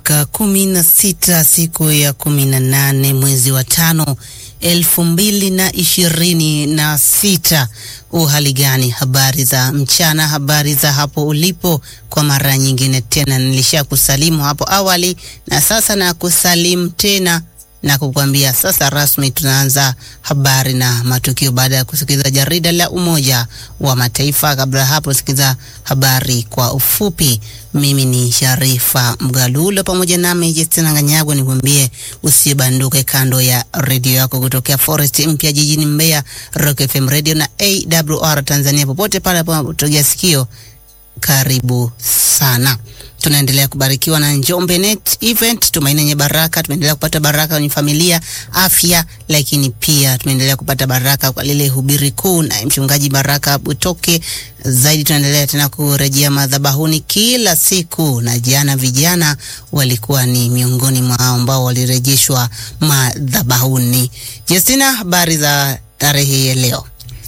dakika kumi na sita siku ya kumi na nane mwezi wa tano elfu mbili na ishirini na sita. Uhali gani? Habari za mchana, habari za hapo ulipo. Kwa mara nyingine tena nilisha kusalimu hapo awali na sasa na kusalimu tena na kukwambia sasa rasmi tunaanza habari na matukio baada ya kusikiliza jarida la Umoja wa Mataifa. Kabla hapo, sikiliza habari kwa ufupi. Mimi ni Sharifa Mgalulo pamoja nami Justina Nganyagwa, nikwambie usibanduke kando ya redio yako kutokea Forest Mpya jijini Mbeya, Rock FM Radio na AWR Tanzania, popote pale unapotega sikio, karibu sana. Tunaendelea kubarikiwa na Njombe Net Event, tumaini yenye baraka. Tumeendelea kupata baraka kwenye familia, afya, lakini pia tumeendelea kupata baraka kwa lile hubiri kuu na mchungaji Baraka Butoke. Zaidi tunaendelea tena kurejea madhabahuni kila siku, na jana vijana walikuwa ni miongoni mwa ambao walirejeshwa madhabahuni. Justina, habari za tarehe ya leo?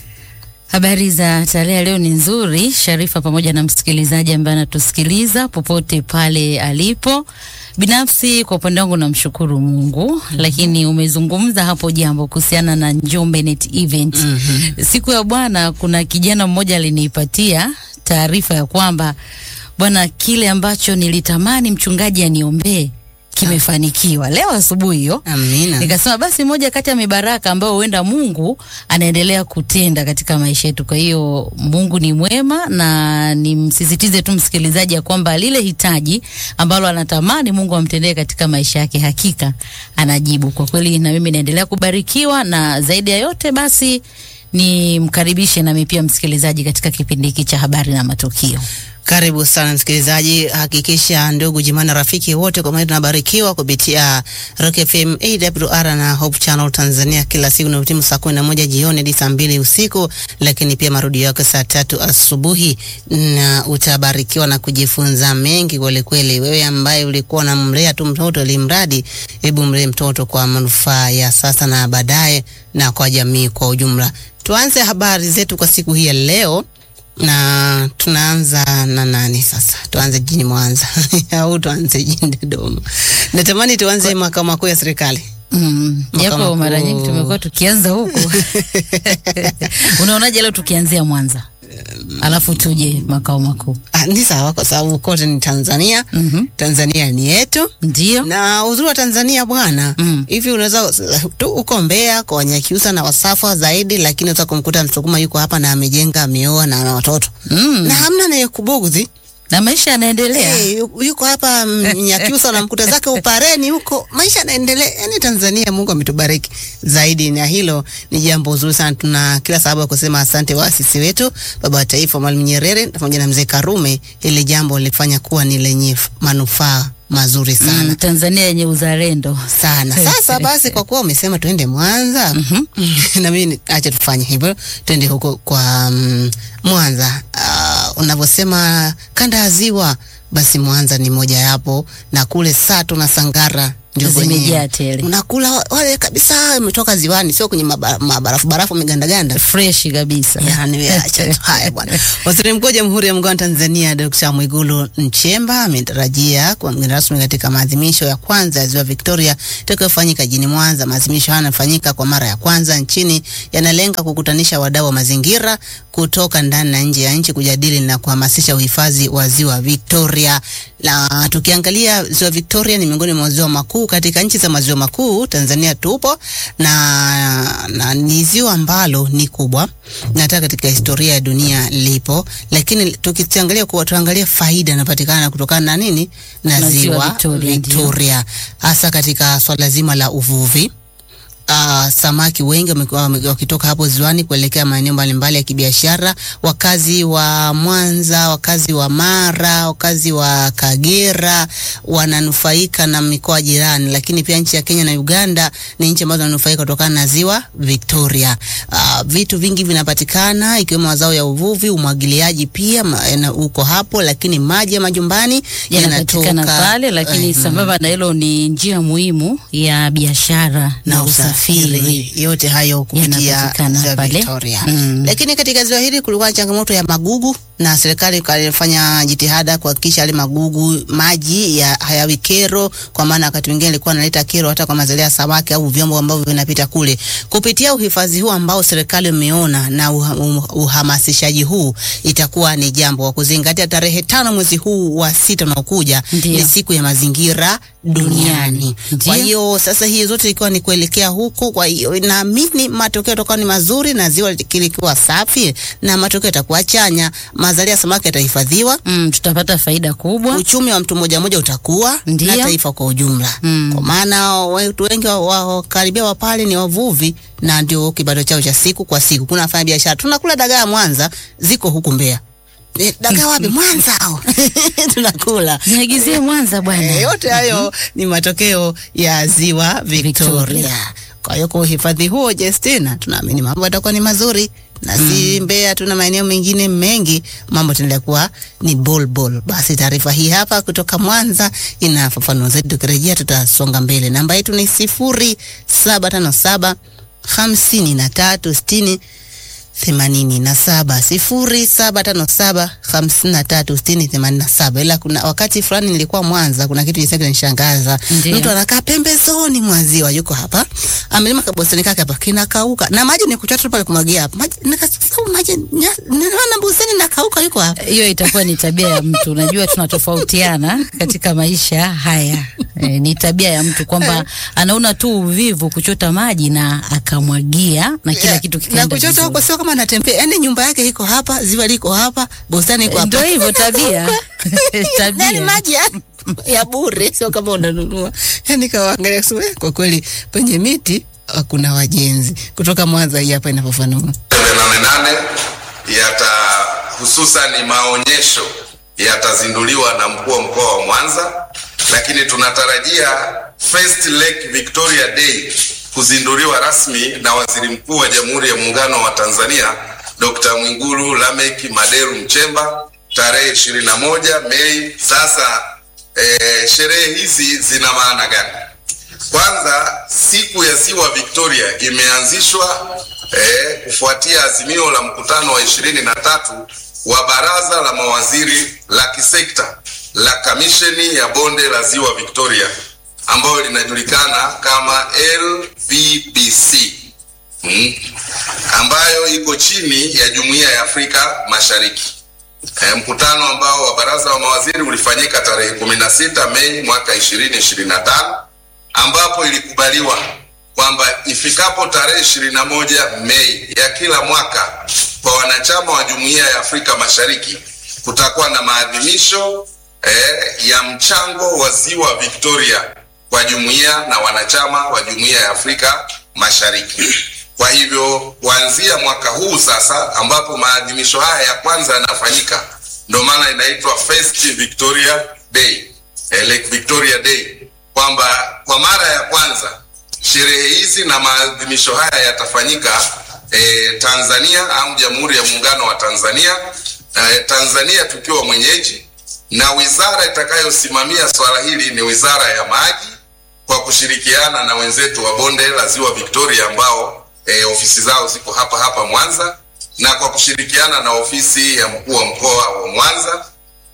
Habari za tarehe leo ni nzuri, Sharifa, pamoja na msikilizaji ambaye anatusikiliza popote pale alipo. Binafsi kwa upande wangu namshukuru Mungu, mm -hmm. Lakini umezungumza hapo jambo kuhusiana na Njombe Net Event. mm -hmm. Siku ya Bwana, kuna kijana mmoja alinipatia taarifa ya kwamba bwana, kile ambacho nilitamani mchungaji aniombee kimefanikiwa leo asubuhi hiyo. Amina. Nikasema basi moja kati ya mibaraka ambayo huenda Mungu anaendelea kutenda katika maisha yetu. Kwa hiyo Mungu ni mwema, na nimsisitize tu msikilizaji ya kwamba lile hitaji ambalo anatamani Mungu amtendee katika maisha yake, hakika anajibu. Kwa kweli na mimi naendelea kubarikiwa, na zaidi ya yote basi nimkaribishe nami pia msikilizaji katika kipindi hiki cha habari na matukio. Karibu sana msikilizaji, hakikisha ndugu jamaa na rafiki wote, kwa maana tunabarikiwa kupitia Rock FM, AWR na Hope Channel Tanzania kila siku na utimu saa kumi na moja jioni hadi saa mbili usiku, lakini pia marudio yake saa tatu asubuhi, na utabarikiwa na kujifunza mengi kweli kweli. Wewe ambaye ulikuwa unamlea tu mtoto ili mradi, hebu mlee mtoto kwa manufaa ya sasa na baadaye na kwa jamii kwa ujumla. Tuanze habari zetu kwa siku hii ya leo na tunaanza na nani sasa? Tuanze jijini Mwanza au tuanze jijini Dodoma? Natamani tuanze makao makuu ya serikali. Mm, japo mara nyingi tumekuwa tukianza huko. Unaonaje leo tukianzia Mwanza? Alafu tuje makao makuu. Ah, ni sawa kwa sababu kote ni Tanzania. Mm -hmm. Tanzania ni yetu. Ndio. Na uzuri wa Tanzania bwana, Mm. hivi unaweza tu uko Mbeya kwa Wanyakyusa na Wasafa zaidi, lakini unaweza kumkuta Msukuma yuko hapa na amejenga, ameoa na ana watoto Mm. na hamna anayekubugudhi. Na maisha yanaendelea. Hey, yu- yuko hapa Mnyakyusa unamkuta zake Upareni huko, maisha yanaendelea. Yani Tanzania, Mungu ametubariki zaidi, na hilo ni jambo zuri sana. Tuna kila sababu ya kusema asante waasisi wetu, baba wa taifa Mwalimu Nyerere pamoja na mzee Karume. Hili jambo lilifanya kuwa ni lenye manufaa mazuri sana Mm, Tanzania yenye uzalendo. sana. Sasa basi, kwa kuwa umesema tuende Mwanza, na mimi acha tufanye hivyo, tuende huko kwa mm, Mwanza. Uh, unavyosema kanda ya Ziwa, basi Mwanza ni moja yapo, na kule Sato na Sangara ndio Zimejaa kwenye tele. unakula wale kabisa, umetoka ziwani, sio kwenye maba- mabarafu barafu megandaganda Fresh kabisa. Yani acha tu haya bwana. Waziri Mkuu wa Jamhuri ya Muungano wa Tanzania Dr. Mwigulu Nchemba ametarajia kuwa mgeni rasmi katika maadhimisho ya kwanza ya Ziwa Victoria itakayofanyika jijini Mwanza. Maadhimisho haya yanafanyika kwa mara ya kwanza nchini, yanalenga kukutanisha wadau wa mazingira kutoka ndani na nje ya nchi kujadili na kuhamasisha uhifadhi wa Ziwa Victoria. Na tukiangalia Ziwa Victoria ni miongoni mwa maziwa makuu katika nchi za maziwa makuu, Tanzania tupo na, na ni ziwa ambalo ni kubwa na hata katika historia ya dunia lipo, lakini tukiangalia kwa tuangalie faida inapatikana kutokana na nini na Na ziwa ziwa Victoria, ndio. Victoria, hasa katika swala zima la uvuvi. Uh, samaki wengi wamekuwa wame- wakitoka hapo ziwani kuelekea maeneo mbalimbali ya kibiashara. Wakazi wa Mwanza, wakazi wa Mara, wakazi wa Kagera wananufaika na mikoa jirani, lakini pia nchi ya Kenya na Uganda ni nchi ambazo zinanufaika kutokana na ziwa Victoria. Uh, vitu vingi vinapatikana ikiwemo mazao ya uvuvi, umwagiliaji pia ma- yana- uko hapo, lakini maji ya majumbani Yanapatikana yanatoka pale, lakini eh, sambamba na hilo ni njia muhimu ya biashara na na usafiri. usafiri. yote hayo kupitia Yanapatikana ziwa pale. Victoria. Mm. Lakini katika ziwa hili kulikuwa na changamoto ya magugu na serikali ikafanya jitihada kuhakikisha yale magugu maji ya hayawi kero, kwa maana wakati mwingine ilikuwa analeta kero hata kwa mazalia ya samaki au vyombo ambavyo vinapita kule. Kupitia uhifadhi huu ambao serikali imeona na uha, um, uhamasishaji huu, itakuwa ni jambo wa kuzingatia. Tarehe tano mwezi huu wa sita unaokuja Ndio. ni siku ya mazingira duniani. Ndio. Kwa hiyo sasa hii zote ikiwa ni kuelekea huko, kwa hiyo naamini matokeo yatakuwa ni mazuri na ziwa likiwa safi na matokeo yatakuwa chanya. Mazalia ya samaki yatahifadhiwa, Mm, tutapata faida kubwa. uchumi wa mtu mmoja mmoja utakuwa Ndio. na taifa kwa ujumla Mm. kwa maana watu wengi wa- wa- wakaribia wa pale ni wavuvi na ndio kipato chao cha siku kwa siku. Kuna wafanya biashara tunakula dagaa Mwanza, ziko huku Mbeya. Eh, dagaa wapi? Mwanza hao. tunakula Niagizie Mwanza bwana. Eh, yote hayo ni matokeo ya ziwa Victoria. Victoria. Kwa hiyo kwa uhifadhi huo Justina, tunaamini mambo yatakuwa ni mazuri na si Mbeya tu na maeneo mengine mengi, mambo yataendelea kuwa ni bol bol. Basi taarifa hii hapa kutoka Mwanza inafafanua zaidi, tukirejea tutasonga mbele. Namba yetu ni sifuri saba tano saba hamsini na tatu sitini themanini na saba sifuri saba tano saba hamsini na tatu sitini themanini na saba ila kuna wakati fulani nilikuwa Mwanza, kuna kitu jisa kinanishangaza. Ndiyo. Mtu anakaa pembezoni mwa ziwa, yuko hapa amelima kabustani kake hapa kinakauka, na maji ni kuchota tu pale kumwagia hapa maji, nikasema maji nya- naona bustani nakauka, yuko hapa Hiyo itakuwa ni tabia ya mtu. Unajua tunatofautiana katika maisha haya. E, ni tabia ya mtu kwamba anaona tu uvivu kuchota maji na akamwagia na kila Yeah, kitu na kikaenda kuchota vizuri. huko sio kama anatembea, yani nyumba yake iko hapa, ziwa liko hapa, bustani iko hapa. Ndio hivyo tabia. Tabia. Yaani maji ya, ya bure, sio kama unanunua. Yani kawaangalia kusema "Eh, kwa kweli penye miti hakuna wajenzi. Kutoka Mwanza hii hapa inafafanua. nane nane yata hususan maonyesho yatazinduliwa na mkuu wa mkoa wa Mwanza, lakini tunatarajia First Lake Victoria Day kuzinduliwa rasmi na Waziri Mkuu wa Jamhuri ya Muungano wa Tanzania Dr. Mwigulu Lameck Maderu Nchemba tarehe 21 Mei. Sasa eh, sherehe hizi zina maana gani? Kwanza, siku ya ziwa Victoria imeanzishwa eh, kufuatia azimio la mkutano wa ishirini na tatu wa baraza la mawaziri la kisekta la kamisheni ya bonde la ziwa Victoria ambayo linajulikana kama LVBC mm, ambayo iko chini ya Jumuiya ya Afrika Mashariki. E, mkutano ambao wa baraza la mawaziri ulifanyika tarehe 16 Mei mwaka 2025 ambapo ilikubaliwa kwamba ifikapo tarehe 21 Mei ya kila mwaka kwa wanachama wa Jumuiya ya Afrika Mashariki kutakuwa na maadhimisho eh, ya mchango wa Ziwa Victoria kwa jumuiya na wanachama wa Jumuiya ya Afrika Mashariki. Kwa hivyo kuanzia mwaka huu sasa, ambapo maadhimisho haya ya kwanza yanafanyika, ndio maana inaitwa First Victoria Day, eh, Lake Victoria Day, kwamba kwa mara ya kwanza sherehe hizi na maadhimisho haya yatafanyika eh, Tanzania au Jamhuri ya Muungano wa Tanzania, eh, Tanzania tukiwa mwenyeji, na wizara itakayosimamia swala hili ni Wizara ya Maji kwa kushirikiana na wenzetu wa bonde la Ziwa Victoria ambao e, ofisi zao ziko hapa hapa Mwanza na kwa kushirikiana na ofisi ya mkuu wa mkoa wa Mwanza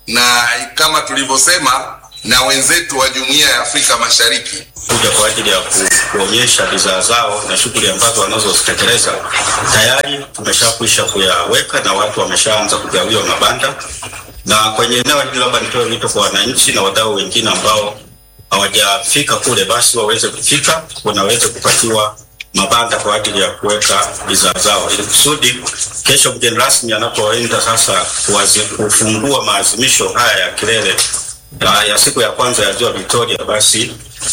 na kama tulivyosema na wenzetu wa Jumuiya ya Afrika Mashariki kuja kwa ajili ya ku, kuonyesha bidhaa zao na shughuli ambazo wanazozitekeleza tayari tumeshakwisha kuyaweka na watu wameshaanza kugawiwa mabanda. Na kwenye eneo hili, labda nitoe wito kwa wananchi na wadau wengine ambao hawajafika kule, basi waweze kufika, wanaweze kupatiwa mabanda kwa ajili ya kuweka bidhaa zao, ili kusudi kesho mgeni rasmi anapoenda sasa kuwazi, kufungua maazimisho haya ya kilele ya, ya siku ya kwanza ya Ziwa Victoria, basi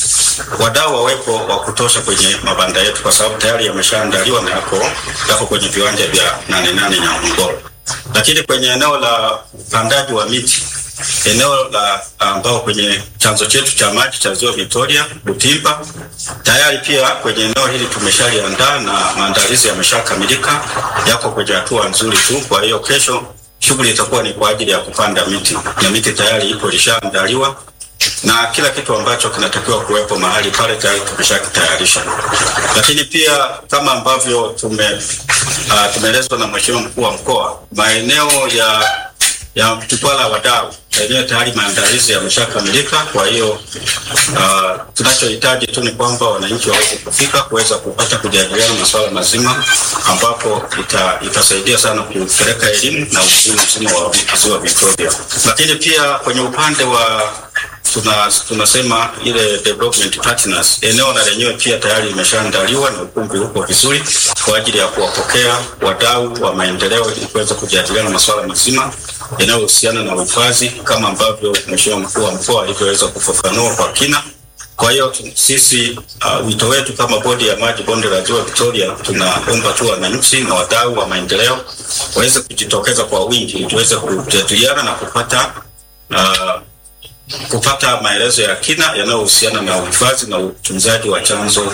wadau wawepo wa kutosha kwenye mabanda yetu, kwa sababu tayari yameshaandaliwa na yako yako kwenye viwanja vya nane nane Nyamngoro. Lakini kwenye eneo la upandaji wa miti, eneo la ambao kwenye chanzo chetu cha maji cha Ziwa Victoria Butimba, tayari pia kwenye eneo hili tumeshaliandaa na maandalizi yameshakamilika, yako kwenye hatua nzuri tu. Kwa hiyo kesho shughuli itakuwa ni kwa ajili ya kupanda miti na miti tayari ipo ilishaandaliwa na kila kitu ambacho kinatakiwa kuwepo mahali pale tayari tumeshakitayarisha. Lakini pia kama ambavyo tume uh, tumeelezwa na Mheshimiwa mkuu wa mkoa, maeneo ya ya jukwaa la wadau yenyewe tayari maandalizi yameshakamilika. Kwa hiyo uh, tunachohitaji tu ni kwamba wananchi waweze kufika kuweza kupata kujadiliana masuala mazima, ambapo ita, itasaidia sana kupeleka elimu na uchumi mzima wa ziwa Victoria. Lakini pia kwenye upande wa tuna tunasema ile development partners, eneo na lenyewe pia tayari limeshaandaliwa na ukumbi uko vizuri kwa ajili ya kuwapokea wadau wa maendeleo ili kuweza kujadiliana masuala mazima yanayohusiana na uhifadhi kama ambavyo Mheshimiwa mkuu wa mkoa alivyoweza kufafanua kwa kina. Kwa hiyo tu- sisi uh, wito wetu kama bodi ya maji bonde la ziwa Victoria, tunaomba tu wananchi na wadau wa maendeleo waweze kujitokeza kwa wingi ili tuweze kujadiliana na kupata uh, kupata maelezo ya kina yanayohusiana na uhifadhi na utunzaji wa chanzo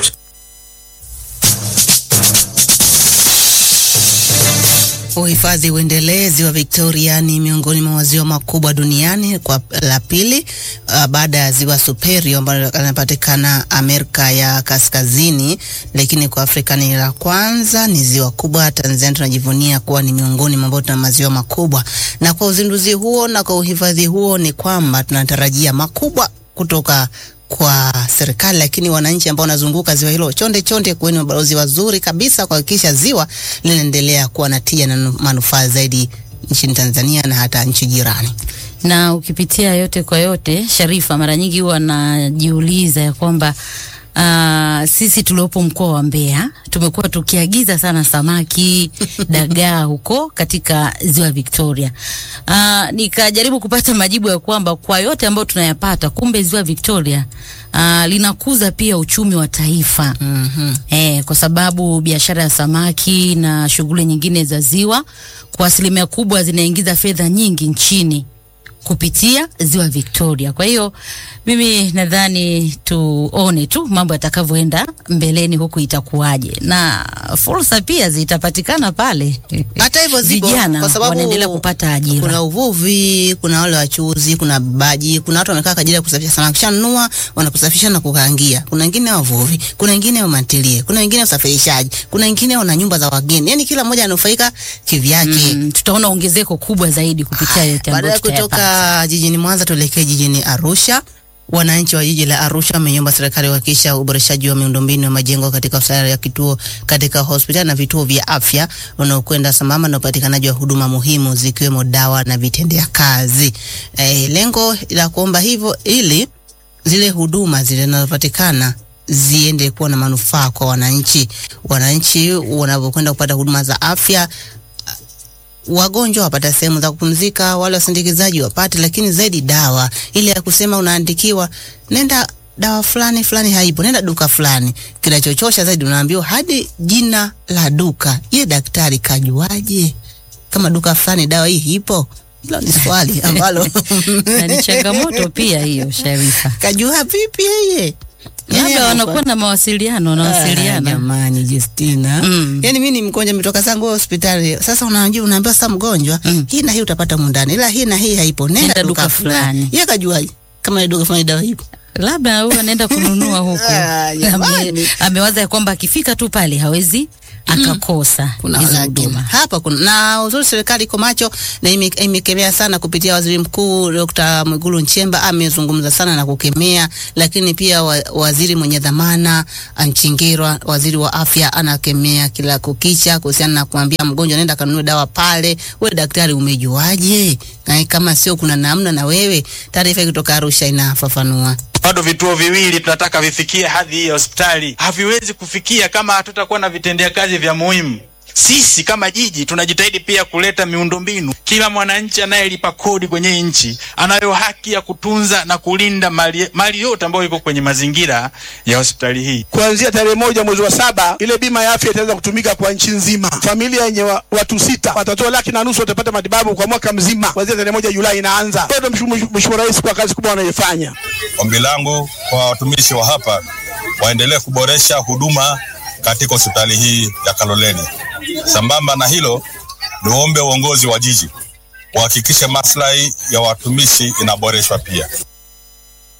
Uhifadhi uendelezi wa Victoria ni miongoni mwa maziwa makubwa duniani kwa la pili uh, baada ya ziwa Superior ambalo linapatikana Amerika ya Kaskazini, lakini kwa Afrika ni la kwanza. Ni ziwa kubwa. Tanzania tunajivunia kuwa ni miongoni mwa ambao tuna maziwa makubwa, na kwa uzinduzi huo na kwa uhifadhi huo ni kwamba tunatarajia makubwa kutoka kwa serikali, lakini wananchi ambao wanazunguka ziwa hilo, chonde chonde, kuweni mabalozi wazuri kabisa kuhakikisha ziwa linaendelea kuwa na tija na nu- manufaa zaidi nchini Tanzania na hata nchi jirani. na ukipitia yote kwa yote, Sharifa, mara nyingi huwa najiuliza ya kwamba Uh, sisi tuliopo mkoa wa Mbeya tumekuwa tukiagiza sana samaki dagaa huko katika ziwa Victoria. Uh, nikajaribu kupata majibu ya kwamba kwa yote ambayo tunayapata, kumbe ziwa Victoria uh, linakuza pia uchumi wa taifa Mhm. eh, kwa sababu biashara ya samaki na shughuli nyingine za ziwa kwa asilimia kubwa zinaingiza fedha nyingi nchini kupitia ziwa Victoria. Kwa hiyo mimi nadhani tuone tu mambo yatakavyoenda mbeleni huku itakuwaje, na fursa pia zitapatikana pale. Hata hivyo zipo vijana kwa sababu wanaendelea kupata ajira. Kuna uvuvi, kuna wale wachuuzi, kuna baji, kuna watu wamekaa kwa ajili ya kusafisha samaki, kishanunua wanakusafisha na kukaangia. Kuna wengine wavuvi, kuna wengine wamantilie, kuna wengine usafirishaji, kuna wengine wana nyumba za wageni. Yani kila mmoja anufaika kivyake. Mm, tutaona ongezeko kubwa zaidi kupitia yote Baada ambayo ya tutayapata. kutoka jijini Mwanza tuelekee jijini Arusha. Wananchi wa jiji la Arusha wameiomba serikali kuhakikisha uboreshaji wa miundombinu ya majengo katika hospitali ya kituo katika hospitali na vituo vya afya unaokwenda sambamba na upatikanaji wa huduma muhimu zikiwemo dawa na vitendea kazi. Eh, lengo la kuomba hivyo ili zile huduma zile zinazopatikana ziende kuwa na manufaa kwa wananchi. Wananchi wanapokwenda kupata huduma za afya wagonjwa wapata sehemu za kupumzika, wale wasindikizaji wapate, lakini zaidi dawa ile ya kusema unaandikiwa nenda dawa fulani fulani haipo, nenda duka fulani. Kinachochosha zaidi unaambiwa hadi jina la duka. Ye daktari kajuaje kama duka fulani dawa hii ipo? Hilo ni swali ambalo na ni changamoto pia hiyo, Sharifa. kajua vipi yeye? Yeye Labda anakuwa- wanakuwa na mawasiliano, Ah, wanawasiliana. Jamani Justina. Mm. Yaani mimi ni mgonjwa nimetoka zangu hospitali. Sasa unajua unaambiwa sasa mgonjwa, Mm. hii na hii utapata mundani. Ila hii na hii haipo. Nenda, Nenda duka, duka fulani. fulani. Yeye kajuaje? Kama ile duka fulani dawa ipo. labda huyu anaenda kununua huko. Ah, jamani. Ame, amewaza ya kwamba akifika tu pale hawezi akakosa Kuna hizo lakini huduma. hapa kuna na uzuri, serikali iko macho na ime- imekemea sana kupitia waziri mkuu Dr. Mwigulu Nchemba amezungumza sana na kukemea, lakini pia wa, waziri mwenye dhamana Nchingirwa, waziri wa afya, anakemea kila kukicha kuhusiana na kuambia mgonjwa nenda kanunue dawa pale. We daktari, umejuaje? Na kama sio kuna namna na wewe. Taarifa kutoka Arusha inafafanua. bado vituo viwili tunataka vifikie hadhi hii ya hospitali, haviwezi kufikia kama hatutakuwa na vitendea kazi vya muhimu. Sisi kama jiji tunajitahidi pia kuleta miundombinu. Kila mwananchi anayelipa kodi kwenye hii nchi anayo haki ya kutunza na kulinda mali, mali yote ambayo iko kwenye mazingira ya hospitali hii. kuanzia tarehe moja mwezi wa saba ile bima ya afya itaanza kutumika kwa nchi nzima. Familia yenye wa, watu sita watatoa laki na nusu, watapata matibabu kwa mwaka mzima kuanzia tarehe moja Julai inaanza. Bado Mheshimiwa Rais kwa kazi kubwa wanayoifanya. Ombi langu kwa watumishi wa hapa waendelee kuboresha huduma katika hospitali hii ya Kaloleni. Sambamba na hilo, niombe uongozi wa jiji wahakikishe maslahi ya watumishi inaboreshwa pia.